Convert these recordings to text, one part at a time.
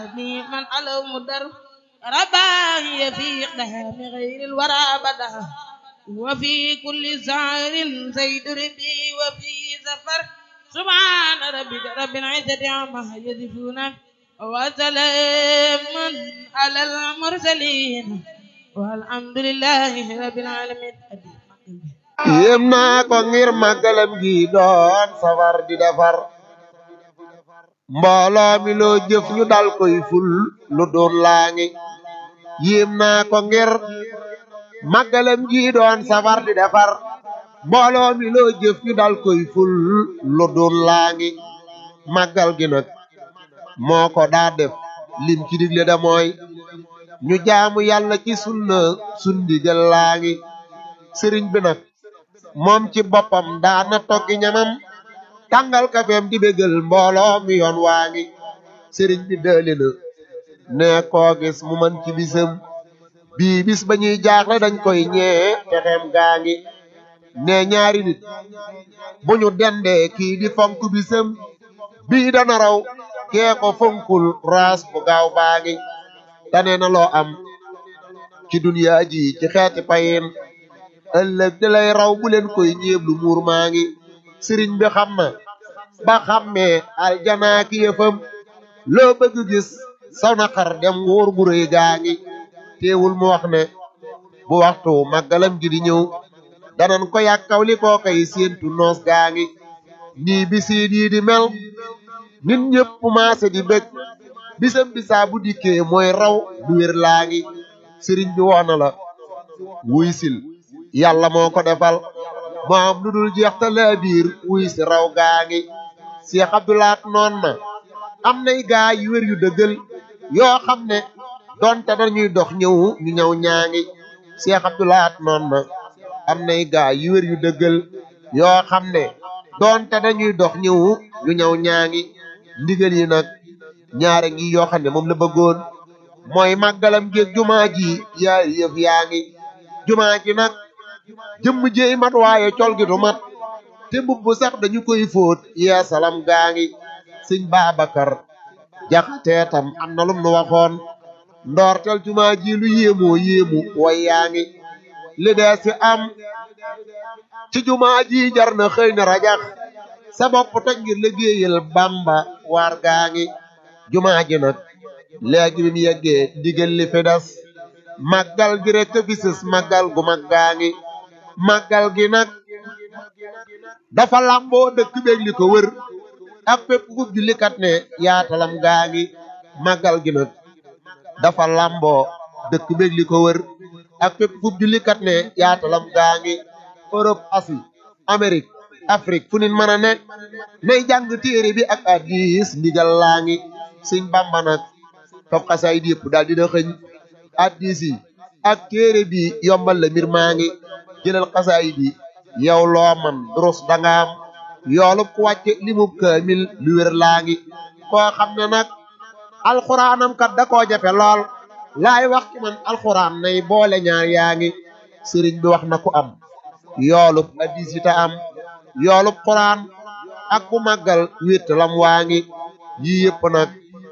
من علو مدر رباهي في إقدام غير الورى بدا وفي كل زعر زيد ربي وفي زفر سبحان ربك رب العزة عما يصفون وسلام على المرسلين والحمد لله رب العالمين yéem naa ko ngir màggalam gi doon safar di defar mbooloo mi loo jëf ñu dal koy ful lu doon laa ngi yéem naa ko ngir màggalam gi doon safar di defar mbooloo mi loo jëf ñu dal koy ful lu doon laa ngi màggal gi nag moo ko daa def lim ci digle da mooy ñu jaamu yàlla ci sunna sundigal laa ngi sëriñ bi nag moom ci boppam daana toggi ñamam tàngal kafeem di bégal mbooloo mi yoon waa ngi sëriñ bi dëli na ne koo gis mu man ci bisam bii bis ba ñuy jaaxle dañ koy ñee texeem gaa ngi ne ñaari nit bu ñu dendee kii di fonk bisam bii dana raw kee ko fonkul raas bu gaaw baa ngi tane na loo am ci duniyaa ji ci xeeti payin ëllëg di lay raw bu leen koy ñeeblu muur maa ngi sëriñ bi xam na ba xammee aljanaa ki yëfam loo bëgg gis saw na xar dem wóor gu rëy gaa ngi teewul mu wax ne bu waxtu màggalam gi di ñëw danan ko yàkkaw li koo koy séentu noos gaa ngi nii bisiin yi di mel nit ñëpp maase di bëgg bisam bisaa bu dikkee mooy raw du wér laa ngi sëriñ bi woona la wuy sil yàlla moo ko defal moo am lu dul jeex te laa biir wuy si raw gaa ngi Cheikh Abdoulaat noon na am nay gaa yu wér yu dëggal yoo xam ne donte dañuy dox ñëw ñu ñëw ñaa ngi Cheikh Abdoulaat noon na am nay gaa yu wér yu dëggal yoo xam ne donte dañuy dox ñëw ñu ñëw ñaa ngi ndigal yi nag ñaare ngi yoo xam ne moom la bëggoon mooy màggalam géeg jumaa ji yaari yëf yaa ngi jumaa ji nag jëmm jéey mat waaye col gi du mat te mbubb sax dañu koy fóot yee salam gaa ngi sëñ Babacar jaxatee tam am na lum nu waxoon ndoortel jumaa ji lu yéemoo yéemu way yaa ngi li dee si am ci jumaa ji jar na xëy na rajax sa bopp toj ngir liggéeyal Bamba waar gaa ngi jumaa ji nag léegi bi mu yeggee digal li fi des màggal gi rek fi sës màggal gu mag gaa ngi màggal gi nag dafa lamboo dëkk beeg li ko wër ak fépp ku jullikat ne yaatalam gaa ngi màggal gi nag dafa lamboo dëkk beeg li ko wër ak fépp ku jullikat ne yaatalam gaa ngi Europe Asie Amérique Afrique fu nit mën a ne nay jàng téere bi ak hadiis ndigal laa ngi sëñ Bamba nag fab xasaay yëpp daal dina xëñ hadiis yi ak téere bi yombal la mbir maa ngi jëlal xasaay bi yow loo man durus dangaam yoolub ku wàcce limub kaamil lu wér laa ngi koo xam ne nag alxuraanam kat da koo jafe lool laay wax ci man alxuraan nay boole ñaar yaa ngi sëriñ bi wax na ku am yoolub hadiis yi ta am yoolub xuraan ak ku màggal wétt lam waa ngi yii yëpp nag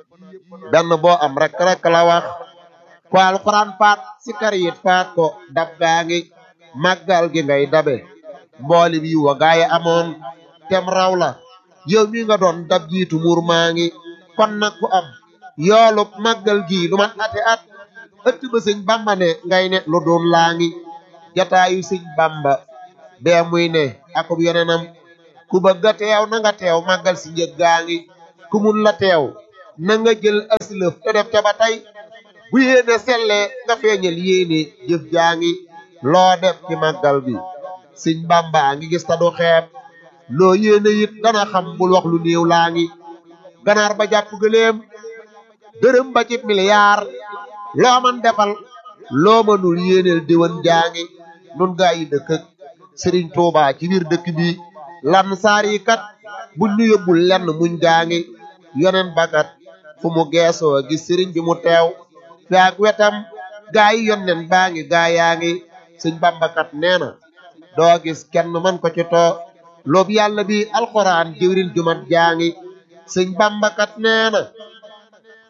benn boo am rek rek la wax ko alxuraan faat si kar yit faat ko dab gaa ngi màggal gi ngay dabe mbooli bi wa gaaye amoon tem raw la yow mi nga doon dab jiitu muur maa ngi kon nag ku am yoolub màggal gi lu mat ati at ëtt ba sëñ bamba ne ngay ne lu doon laa ngi jataayu sëñ bamba bee muy ne akub yeneenam ku bëgg a teew na nga teew màggal si njëg gaa ngi ku mun la teew na nga jël aslëf te def ca ba tey bu yéene sellee nga feeñal yéene jëf jaa ngi loo def ci màggal bi sëñ bamba ngi gis ta du xeeb loo yéene it dana xam bul wax lu néew laa ngi ganaar ba jàpp gëléem dërëm ba ci miliyaar loo man defal loo mënul yéeneel déwén jaa ngi nun gaa yi dëkk ak sëriñ Tuuba ci biir dëkk bi lan saar yi kat buñ ñu yóbbul lenn muñ gaa ngi yonen bakat fu mu geesoo gis sëriñ bi mu teew fi ak wetam gaa yi yonnen baa ngi gaa yaa ngi sëñ bambakat nee na doo gis kenn man ko ci too loobu yàlla bi alxuraan jëwrin jumat jaa ngi sëñ bambakat nee na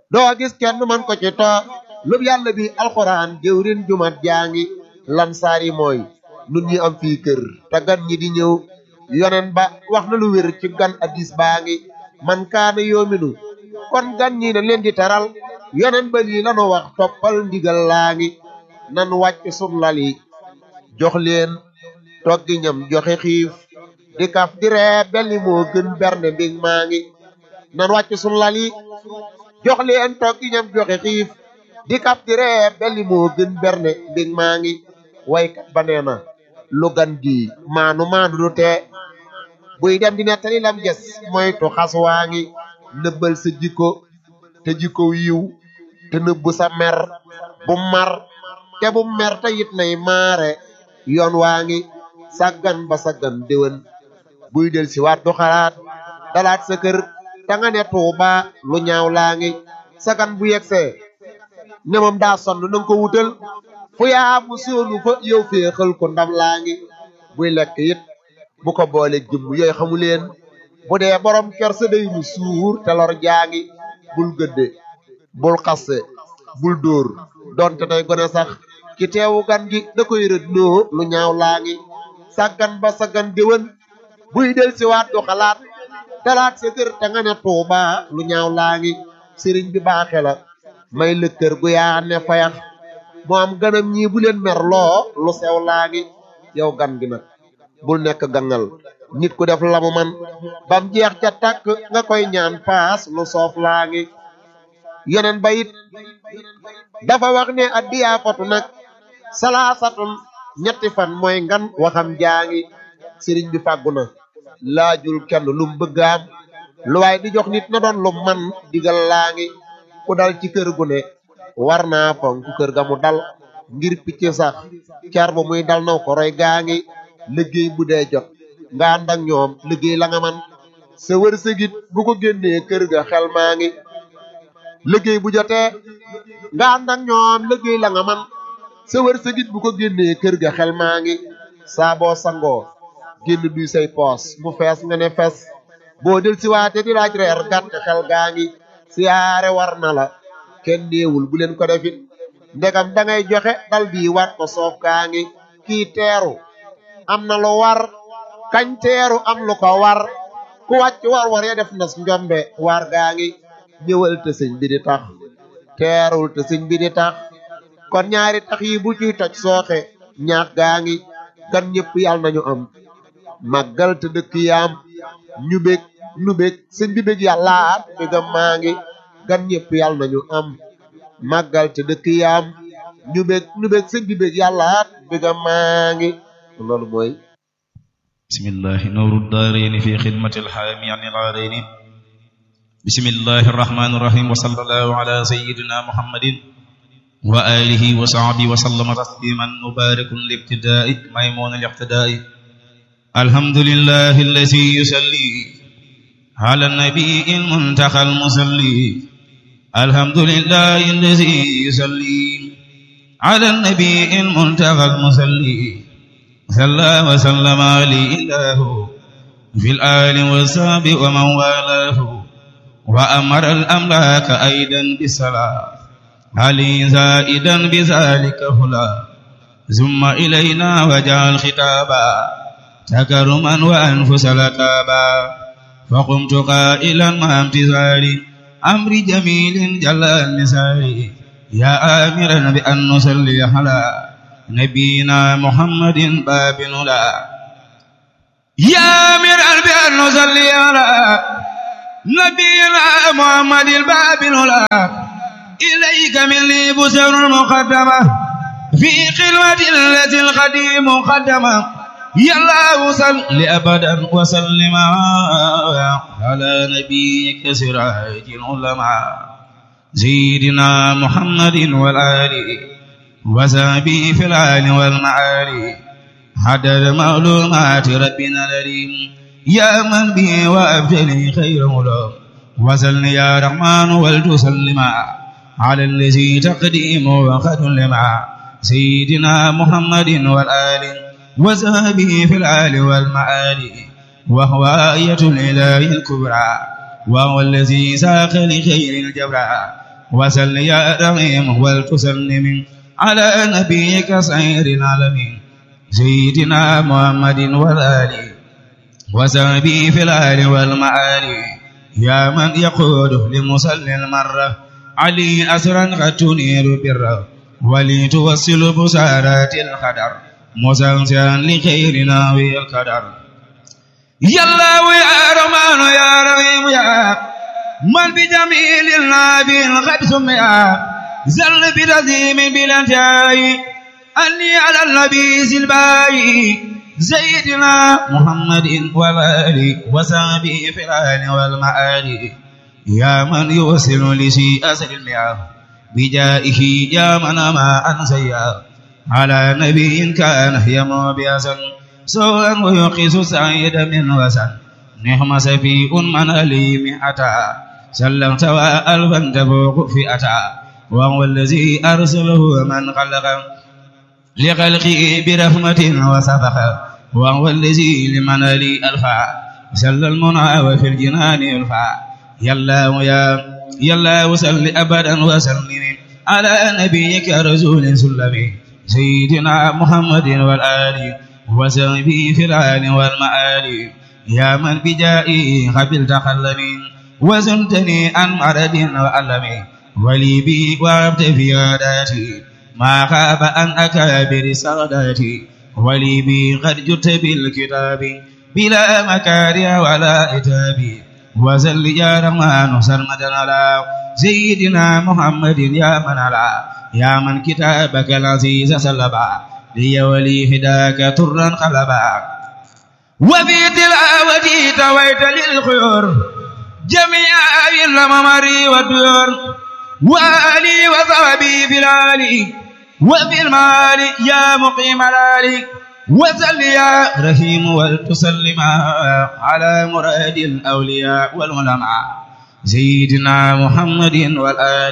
doo gis kenn man ko ci toog lub yàlla bi alxuraan jëwrin jumat jaa ngi lan saari mooy nun ñi am fii kër te gan ñi di ñëw yonen ba wax na lu wér ci gan addis baa ngi man kaana yoominu kon gan ñi na leen di teral yonen ba lii lanu wax toppal ndigal laa ngi nan wàcc sun lal yi jox leen toggi ñam joxe xiif di kaf di ree belli moo gën bernde mbig maa ngi nan wàcc sun lal yi jox leen toggi ñam joxe xiif di kaf di ree belli moo gën bernde mbig maa ngi waykat ba nee na lu gan gi maanu maanu du tee buy dem di nettali lam ges moytu xas waa ngi nëbbal sa jikko te jikko yiw te nëbbu sa mer bu mar te bu mer te it nay maare yoon waa ngi sàggan ba sàggan déwén buy del si waat du xalaat dalaat sa kër te nga ne tuuba lu ñaaw laa ngi sagan bu yegsee ne moom daa sonn na nga ko wutal fu yaa mu soonu fa yow féexal ko ndam laa ngi buy lekk it bu ko boole jëmm yooyu xamu leen bu dee borom kersa day mu suur te lor jaa ngi bul gëdde bul xasse bul dóor donte day gone sax ci teewu gan gi da koy rëdd noo lu ñaaw laa ngi sàggan ba sàggan déwén buy del si waat du xalaat talaat sa kër te nga ne tuuba lu ñaaw laa ngi sëriñ bi baaxe la may lëkkër gu yaa ne fayax moo am ganam ñii bu leen mer loo lu sew laa ngi yow gan gi nag bul nekk gangal nit ku def lamu man bam jeex ca tàkk nga koy ñaan paas lu soof laa ngi yeneen ba it dafa wax ne addiyaa fatu nag salaasatun ñetti fan mooy ngan waxam jaa ngi sëriñ bi fàggu na laajul kenn lum bëgg am lu waay di jox nit na doon lu man digal laa ngi ku dal ci kër gu ne war naa fonk kër ga mu dal ngir picc sax car ba muy dal naw ko roy gaa ngi liggéey bu dee jot nga ànd ak ñoom liggéey la nga man sa wërsëgit bu ko génnee kër ga xel maa ngi liggéey bu jotee nga ànd ak ñoom liggéey la nga man sa wërsëgit bu ko génnee kër ga xel maa ngi saa boo sangoo génn duy say poos mu fees nga ne fees boo del si waate di laaj reer gàtt xel gaa ngi siyaare war na la kenn néewul bu leen ko defit ndegam dangay joxe dal bii war ko soof gaa ngi kii teeru am na lu war kañ teeru am lu ko war ku wàcc war war ya def nas njombe war gaa ngi ñëwal te sëñ bi di tax teerul te sëñ bi di tax kon ñaari tax yi bu ciy toj sooxe ñaax gaa ngi gan ñëpp yàlla nañu am màggal te dëkk yaam ñu bég nu bég sëñ bi bég yàllaat bégam maa ngi gan ñëpp yàlla nañu am màggal te dëkk yaam ñu bég nu bég sëñ bi bég yàllaat bégam maa ngi loolu mooy bismillahi nawru daarayni fi xidmati alxaami an ilaarayni bismillahi arrahmani irrahim wa sallallahu ala sayidina muhammadin wa alihi wa sahbihi wa sallama tasliman mubarakun libtidaai maymun aliqtidaai alhamdulillahi alladi yusalli ala nabii almuntaqa almusalli alhamdulillahi alladi yusalli ala nabii almuntaqa almusalli صلى وسلم عليه الله في الآل والصحب ومن والاه وأمر الأملاك أيضا بالصلاة علي زائدا بذلك هلا ثم إلينا وجعل خطابا تكرما وأنفس لتابا فقمت قائلا مع امتثال أمر جميل جل النساء يا آمرا بأن نصلي على نبينا محمد باب لا يا أمير بأن نصلي على نبينا محمد الباب لا إليك مني بسر مقدمة في خلوة التي القديم مقدمة يا الله صل أبدا وسلم على نبيك سراج العلماء سيدنا محمد والآل وسابي في العال والمعالي حدد معلومات ربنا الأليم يا من به وأبجلي خير ملوم وسل يا رحمن ولتسلم على الذي تقديم وقد لما سيدنا محمد والآل وسابه في العال والمعالي وهو آية الإله الكبرى وهو الذي ساق لخير الجبرى وسل يا رحيم ولتسلم على نبيك سير العالمين سيدنا محمد والآل وسبي في الآل والمآل يا من يقود لمصلي المرة علي أسرا قد تنير بره ولتوصل بسارات القدر مسلسلا لخيرنا والقدر يا الله يا رحمن يا رحيم يا من بجميل النبي قد سمع زل برزيم بالانتهاء أني على النبي سلباي سيدنا محمد والآل وصحبه في الآل والمآل يا من يوصل لشيء أسر المياه بجائه يا من ما أنسيا على نبي كان يمو بيسا سوءا ويقيس سعيد من وسن نعم سفيء من أليم أتى سلمت وألفا تفوق في أتى وهو الذي أرسله من خلق لخلقه برحمة وسبق وهو الذي لمن لي ألفا سل المنى وفي الجنان يلفا يلا ويا يلا وسل أبدا وسلم على نبيك رسول سلمي سيدنا محمد والآل وسلمي في الآل والمآل يا من بجائي قبلت خلمي وزنتني عن مرض وألم ولي بي وابت في عاداتي ما خاب عن أكابر ساداتي ولي بي قد جئت بالكتاب بلا مكاره ولا إتاب وزل يا رحمن سرمدا على سيدنا محمد يا من على يا من كتابك العزيز سلبا لي ولي هداك ترا خلبا وفي تلاوتي تويت للخيور جميع الممر والديور وآلي وصحبي في الآلي وفي المال يا مقيم الآلي وسل يا رحيم ولتسلم على مراد الأولياء والعلماء سيدنا محمد والآل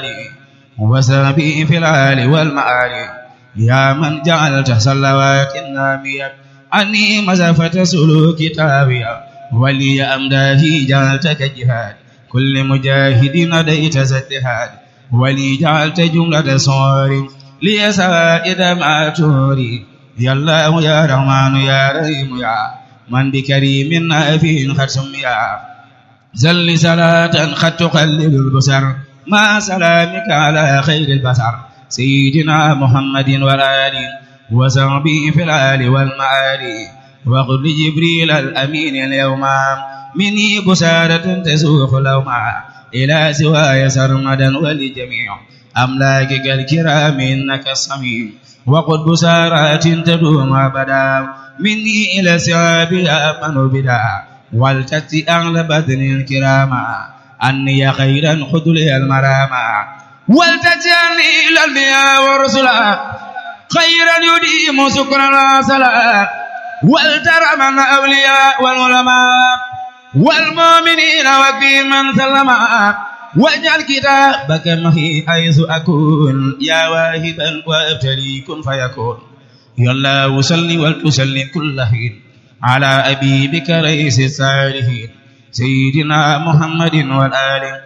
وسبي في الآل والمآل يا من جعلت صلوات النامية عني مسافة سلوك تاوية ولي أمداه جعلتك جهاد كل مجاهد نديت زدهاد ولي جعلت جملة صور لي سائد ما توري يا الله يا رحمن يا رحيم يا من بكريم نافع قد سميا زل صلاة قد تقلل البصر مع سلامك على خير البشر سيدنا محمد والآل وصحبه في الآل والمآل وقل لجبريل الأمين اليوم مني بسارة تسوق لوما إلى سواي سرمدا ولجميع أملاكك الكرام إنك الصميم وقد بسارات تدوم أبدا مني إلى سواب أمن بدا والتتي أغلى بدن الكراما أني خيرا خذ لي المراما والتتي أني إلى الأنبياء والرسلا خيرا يديم سكرا وصلا والترى من الأولياء والعلماء والمؤمنين وفي من سلما واجعل كتابك معي حيث أكون يا واهبا وابتلي كن فيكون يا الله وسلم وتسلم كل حين على أبيبك رئيس الصالحين سيدنا محمد والآل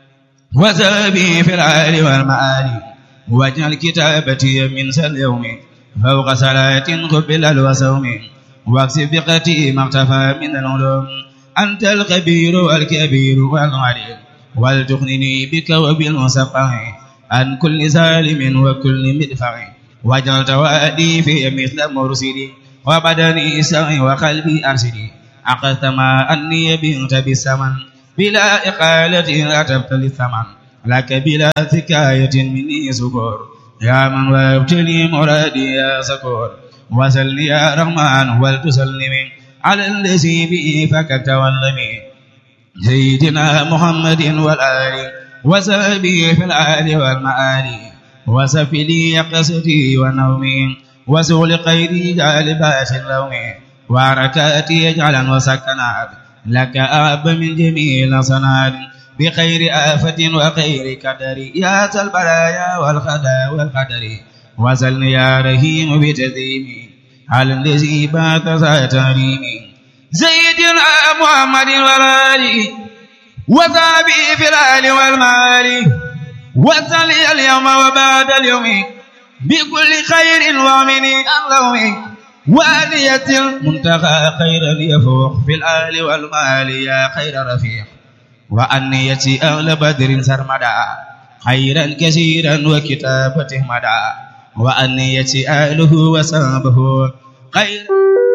وزابي في العال والمآل واجعل كتابتي من اليوم فوق صلاة قبل الوسوم واكسب بقتي ما اختفى من العلوم أنت الخبير والكبير والعليم ولتغنني بك وبالمصفح عن كل ظالم وكل مدفع واجعل توادي في مثل مرسلي وبدني سعي وقلبي أرسلي أخذت ما أني بنت بالثمن بلا إقالة أتبت للثمن لك بلا ثكاية مني سكور يا من وابتلي مرادي يا سكور وسل يا رحمن ولتسلمي على الذي به فككت واللمي سيدنا محمد والآل وسبي في الآل والمآل وسف لي قصدي ونومي وسغل قيدي جالبات اللوم وحركاتي اجعلا وسكنات لك أب من جميع الصناد بخير آفة وخير قدر يا ذا البرايا والخدا والقدر وسلني يا رحيم بتديمي على الذي بات ذا تريمي سيدنا محمد والآل وصحبه في الآل والمال وصلي اليوم وبعد اليوم بكل خير ومني اللوم وآلية المنتهى خيرا يفوق في الآل والمال يا خير رفيق وأنيتي أهل بدر سرمدا خيرا كثيرا وكتابته مدى وأنيتي أهله وصحبه خيرا